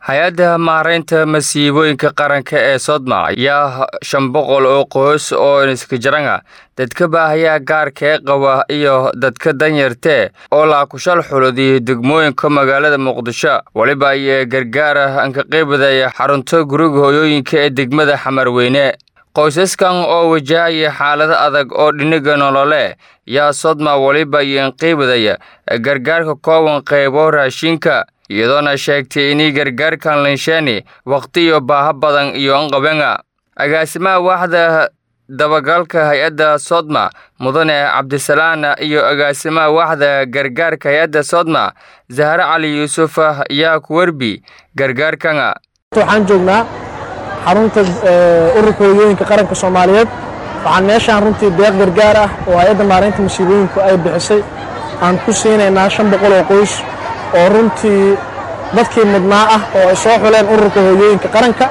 hay-adda maaraynta masiibooyinka qaranka ee sodma ayaa shan boqol oo qoys oo iskajaranga dadka baahayaa gaarka ee qaba iyo dadka danyartee oo laakushal xuladiyo degmooyinka magaalada muqdisho weliba ayee gargaara anka qaybadaya xarunta guriga hooyooyinka ee degmada xamarweyne qoysaskan oo wajahaya xaalado adag oo dhiniga nolole yaa sodma weliba ayeen qaybadaya gargaarka kooban qaybo raashinka iyadoona sheegtay inay gargaarkan linsheeni wakhti iyo baaha badan iyo anqabenga agaasimaha waaxda dabagalka hay-adda sodma mudane cabdisalaan iyo agaasimaha waaxda gargaarka hay-adda sodma zahre cali yuusuf ayaa ku werbi gargaarkanga waxaan joognaa xarunta ururka hooyooyinka qaranka soomaaliyeed waxaan meeshaan runtii deeq gargaar ah oo hay-adda maaraynta masiibooyinku ay bixisay aan ku siinaynaa shan boqol oo qoys oo runtii dadkii mudnaa ah oo ay soo xuleen ururka hooyooyinka qaranka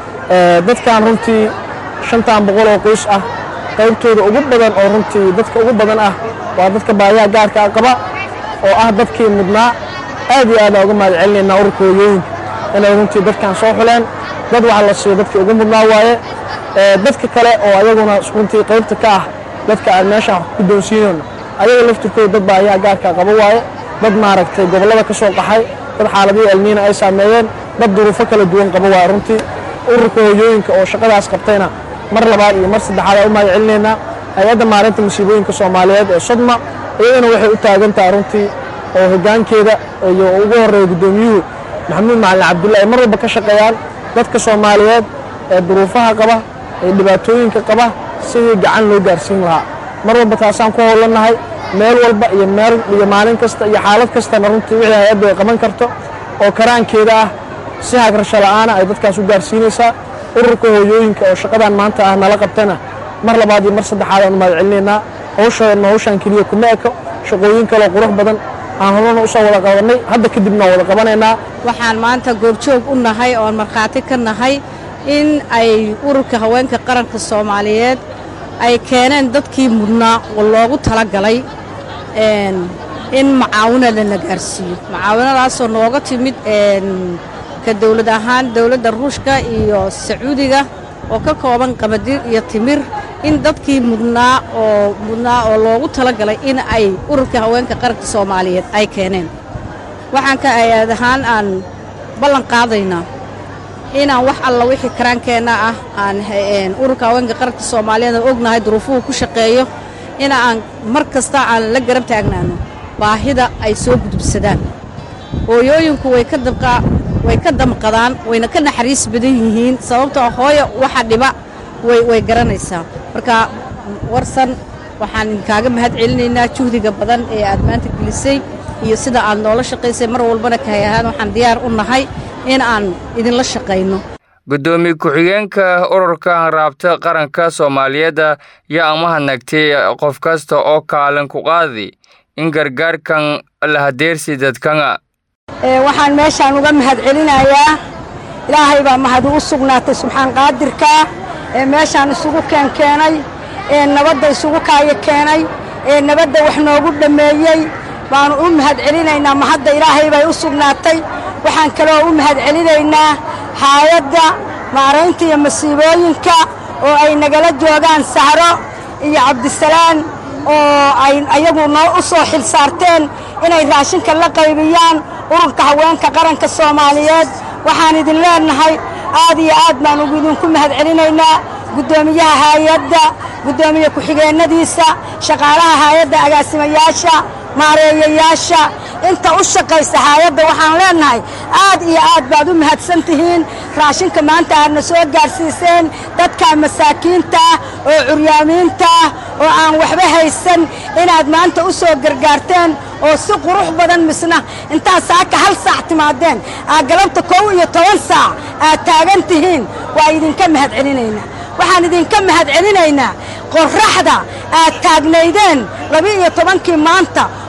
dadkan runtii shantan boqol oo qoys ah qaybtooda ugu badan oo runtii dadka ugu badan ah waa dadka baayaha gaarka ah qaba oo ah dadkii mudnaa aad iyo aad aa uga mahad celinaynaa ururka hooyooyinka inay runtii dadkan soo xuleen dad waxa la siiyo dadkii ugu mudnaa waaye dadka kale oo ayaguna runtii qaybta ka ah dadka aan meeshaan ku doonsiinayno ayaga laftirkooda dad baayaha gaarka qaba waaye dad maaragtay gobollada ka soo qaxay dad xaaladihii elniina ay saameeyeen dad duruufo kala duwan qaba waa runtii ururka hooyooyinka oo shaqadaas qabtayna mar labaad iyo mar saddexaad aa u mahad celinaynaa hay-adda maalinta masiibooyinka soomaaliyeed ee sodma iyadana waxay u taagan tahay runtii oo hoggaankeeda iyo ugu horreeya guddoomiyuhu maxamuud macalin cabdulla ay mar walba ka shaqeeyaan dadka soomaaliyeed ee duruufaha qaba ee dhibaatooyinka qaba sidii gacan loo gaarsiin lahaa mar walba taasaan ku howlannahay meel walba iyo meel iyo maalin kasta iyo xaalad kastana runtii wixii hay-addu ay qaban karto oo karaankeeda ah si hagrasho la'aana ay dadkaas u gaarsiinaysaa ururka hooyooyinka oo shaqadan maanta ah nala qabtana mar labaad iyo mar saddexaad aan u mahad celinaynaa hawshaedna hawshaan keliya kuma eko shaqooyin kaloo qurux badan aan horana usoo wada qabannay hadda kadibna wada qabanaynaa waxaan maanta goobjoog u nahay oon markhaati ka nahay in ay ururka haweenka qaranka soomaaliyeed ay keeneen dadkii mudnaa oo loogu talagalay in macaawinada la gaarsiiyo macaawinadaasoo nooga timid ka dawlad ahaan dawladda ruushka iyo sacuudiga oo ka kooban qabadir iyo timir in dadkii mudnaa oo mudnaa oo loogu talagalay in ay ururka haweenka qaranka soomaaliyeed ay keeneen waxaan ka ayaad ahaan aan ballan qaadaynaa inaan wax alla wixii karaankeenna ah aan ururka haweenka qaranka soomaaliyeed aan ognahay duruufuhu ku shaqeeyo in aan mar kasta aan la garab taagnaano baahida ay soo gudubsadaan hooyooyinku way ka dabqaa way ka damqadaan wayna ka naxariis badan yihiin sababtoo hooyo waxa dhiba way way garanaysaa marka warsan waxaan inkaaga mahad celinaynaa juhdiga badan ee aad maanta gelisay iyo sida aad noola shaqaysay mar walbana kahay ahaan waxaan diyaar u nahay in aan idinla shaqayno guddoomiye ku-xigeenka ururka hanraabta qaranka soomaaliyeed yaa amahadnagtay qof kasta oo kaalin ku qaadi in gargaarkan la hadeersi dadkanga waxaan meeshaan uga mahad celinayaa ilaahay baa mahadu u sugnaatay subxaan qaadirkaa ee meeshaan isugu keenkeenay ee nabadda isugu kaayo keenay ee nabadda wax noogu dhammeeyey baanu u mahad celinaynaa mahadda ilaahay bay u sugnaatay waxaan kaloo u mahad celinaynaa haayadda maaraynta iyo masiibooyinka oo ay nagala joogaan sahro iyo cabdisalaan oo ay ayagu noo u soo xil saarteen inay raashinka la qaybiyaan ururka haweenka qaranka soomaaliyeed waxaan idin leennahay aad iyo aad baan ugu idinku mahad celinaynaa guddoomiyaha haayadda guddoomiye ku-xigeennadiisa shaqaalaha haayadda agaasimayaasha maareeyayaasha inta u shaqaysa haayadda waxaan leennahay aad iyo aad baad u mahadsan tihiin raashinka maanta aadna soo gaarsiiseen dadka masaakiinta ah oo curyaamiinta ah oo aan waxba haysan inaad maanta u soo gargaarteen oo si qurux badan misna intaad saaka hal saac timaadeen aad galabta kow iyo toban saac aad taagan tihiin waa idinka mahad celinaynaa waxaan idinka mahad celinaynaa qorraxda aad taagnaydeen laba-iyo tobankii maanta